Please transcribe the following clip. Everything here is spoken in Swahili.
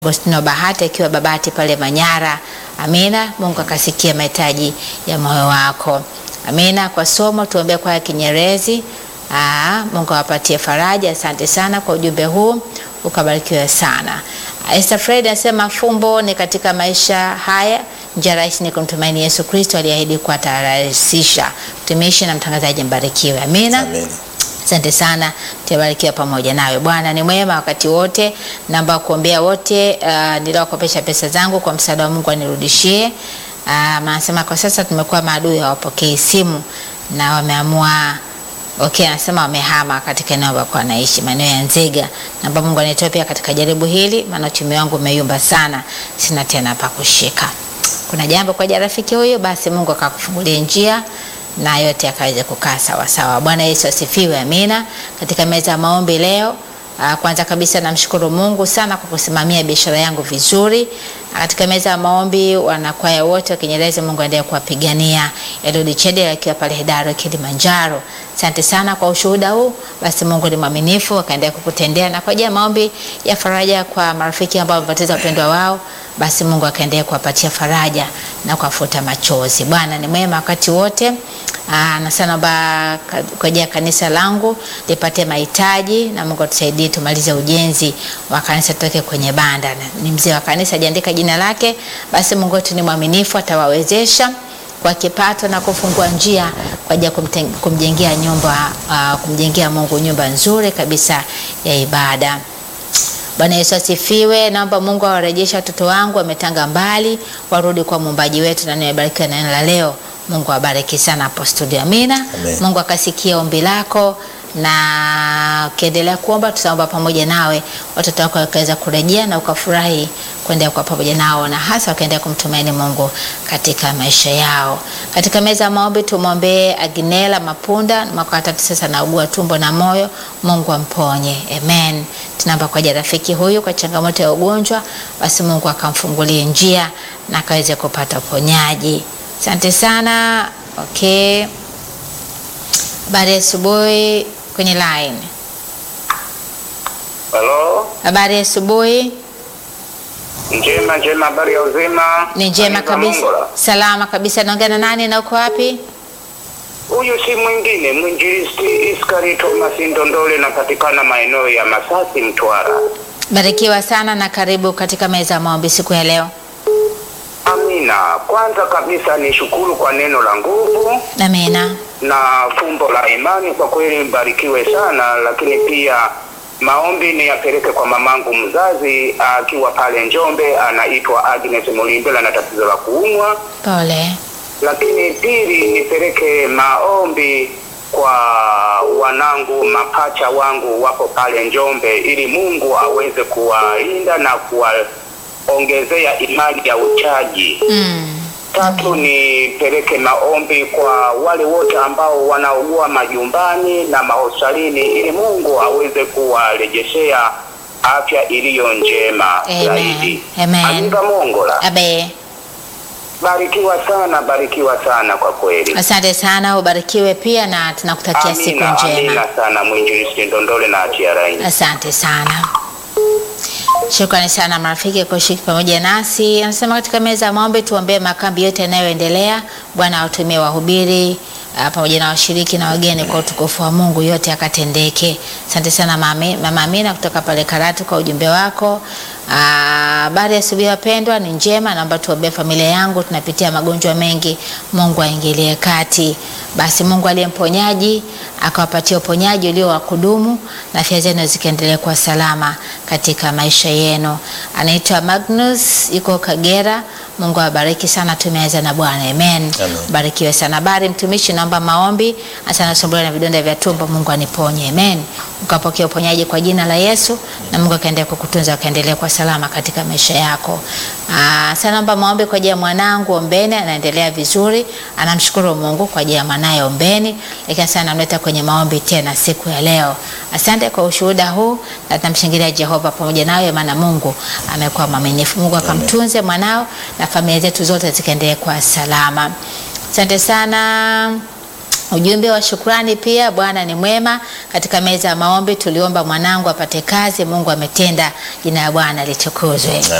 Agostino Bahati akiwa Babati pale Manyara. Amina. Mungu akasikia mahitaji ya moyo wako. Amina. Kwa somo tuombee kwa Kinyerezi. Aa, Mungu awapatie faraja. Asante sana kwa ujumbe huu, ukabarikiwe sana. Esther Fred anasema fumbo ni katika maisha haya, njia rahisi ni kumtumaini Yesu Kristo aliahidi kuwatarahisisha. Mtumishi na mtangazaji mbarikiwe. Amina. Amen. Asante sana, tubarikiwa pamoja nawe. Bwana ni mwema wakati wote. Naomba kuombea wote uh, niliowakopesha pesa zangu kwa msaada wa Mungu anirudishie. Uh, anasema kwa sasa tumekuwa maadui, hawapokei simu na wameamua Okay, anasema wamehama katika eneo ambako anaishi maeneo ya Nzega. Naomba Mungu anitoe pia katika jaribu hili, maana uchumi wangu umeyumba sana, sina tena pa kushika. Kuna jambo kwa ajili ya rafiki huyo, basi Mungu akakufungulia njia na yote akaweze kukaa sawa sawa. Bwana Yesu asifiwe, amina. Katika meza ya maombi leo, ah, kwanza kabisa namshukuru Mungu sana kwa kusimamia biashara yangu vizuri. Ah, Katika meza ya maombi wanakwaya wote wa Kinyerezi, Mungu aendelee kuwapigania. Elodi Chede akiwa pale Hedaro Kilimanjaro, asante sana kwa ushuhuda huu. Basi Mungu ni mwaminifu, akaendelea kukutendea na kwa ajili ya maombi ya faraja kwa marafiki ambao wamepoteza wapendwa wao basi Mungu akaendelea kuwapatia faraja na kuwafuta machozi. Bwana ni mwema wakati wote. Aa, na sana ba kwa ajili ya kanisa langu lipate mahitaji na Mungu atusaidie tumalize ujenzi wa kanisa tutoke kwenye banda. Na Ni mzee wa kanisa ajiandika jina lake, basi Mungu wetu ni mwaminifu atawawezesha kwa kipato na kufungua njia kwa ajili ya kumten- kumjengea nyumba uh, kumjengea Mungu nyumba nzuri kabisa ya ibada. Bwana Yesu asifiwe. Naomba Mungu awarejeshe watoto wangu wametanga mbali, warudi kwa muumbaji wetu, na nimebarikiwa na neno la leo. Mungu awabariki sana hapo studio. Amina. Amen. Mungu akasikia ombi lako, na ukiendelea kuomba tutaomba pamoja nawe, watoto wako wakaweza kurejea na ukafurahi kuendelea kwa pamoja nao, na hasa wakaendelea kumtumaini Mungu katika maisha yao. Katika meza ya maombi tumwombee Agnela Mapunda, mwaka wa tatu sasa naugua tumbo na moyo, Mungu amponye. Amen. Tunaomba kwa ajili ya rafiki huyu kwa changamoto ya ugonjwa, basi Mungu akamfungulie njia na akaweze kupata uponyaji. Asante sana. Okay. Habari ya asubuhi kwenye line. Halo, Habari ya asubuhi. njema njema, habari ya uzima? Ni njema Aniva kabisa, Mongola. salama kabisa. Naongea na nani na uko wapi? Huyu si mwingine mwinjilisti Iskari Thomas Ndondole, napatikana maeneo ya Masasi, Mtwara. Barikiwa sana na karibu katika meza ya maombi siku ya leo. Amina. Kwanza kabisa ni shukuru kwa neno la nguvu Amina. na fumbo la imani, kwa kweli mbarikiwe sana, lakini pia maombi ni yapeleke kwa mamangu mzazi akiwa pale Njombe, anaitwa Agnes Mulimbela na tatizo la kuumwa Pole. lakini pili nipeleke maombi kwa wanangu mapacha wangu wapo pale Njombe, ili Mungu aweze kuwalinda na kuwaongezea imani ya uchaji. Mm. Tatu nipeleke maombi kwa wale wote ambao wanaugua majumbani na mahospitalini, ili Mungu aweze kuwarejeshea afya iliyo njema Amen. zaidi. Amen. Amiga Mongola, Abe. barikiwa sana, barikiwa sana kwa kweli. Asante sana, ubarikiwe pia na tunakutakia siku Amina, njema. amina sana mwinjilisti Ndondole na TRA. Asante sana. Shukrani sana marafiki kwa kushiriki pamoja nasi. Anasema katika meza ya maombi tuombee makambi yote yanayoendelea. Bwana awatumie wahubiri ah, pamoja na washiriki na wageni kwa utukufu wa Mungu, yote akatendeke. Asante sana mami- mama Amina kutoka pale Karatu kwa ujumbe wako. Ah, Habari ya asubuhi wapendwa, ni njema. Naomba tuombee familia yangu, tunapitia magonjwa mengi. Mungu aingilie kati. Basi Mungu aliye mponyaji akawapatia uponyaji ulio wa kudumu na afya zenu zikaendelea kuwa salama katika maisha yenu. Anaitwa Magnus, yuko Kagera. Mungu awabariki sana, tumeweza na Bwana. Amen. Amen. Barikiwe sana. Habari mtumishi, naomba maombi hasa nasumbuliwa na vidonda vya tumbo, Mungu aniponye. Amen. Ukapokea uponyaji kwa jina la Yesu na Mungu akaendelea kukutunza akaendelea kwa salama katika maisha yako. Ah, sana naomba maombi kwa ajili ya mwanangu Ombeni, anaendelea vizuri, anamshukuru Mungu kwa ajili ya mwanaye Ombeni, lakini sana namleta kwenye maombi tena siku ya leo. Asante kwa ushuhuda huu na tunamshangilia Jehova pamoja nawe, maana Mungu amekuwa mwaminifu. Mungu akamtunze mwanao na familia zetu zote zikaendelee kwa salama. Asante sana. Ujumbe wa shukrani pia, Bwana ni mwema. Katika meza ya maombi tuliomba mwanangu apate kazi, Mungu ametenda, jina la Bwana litukuzwe.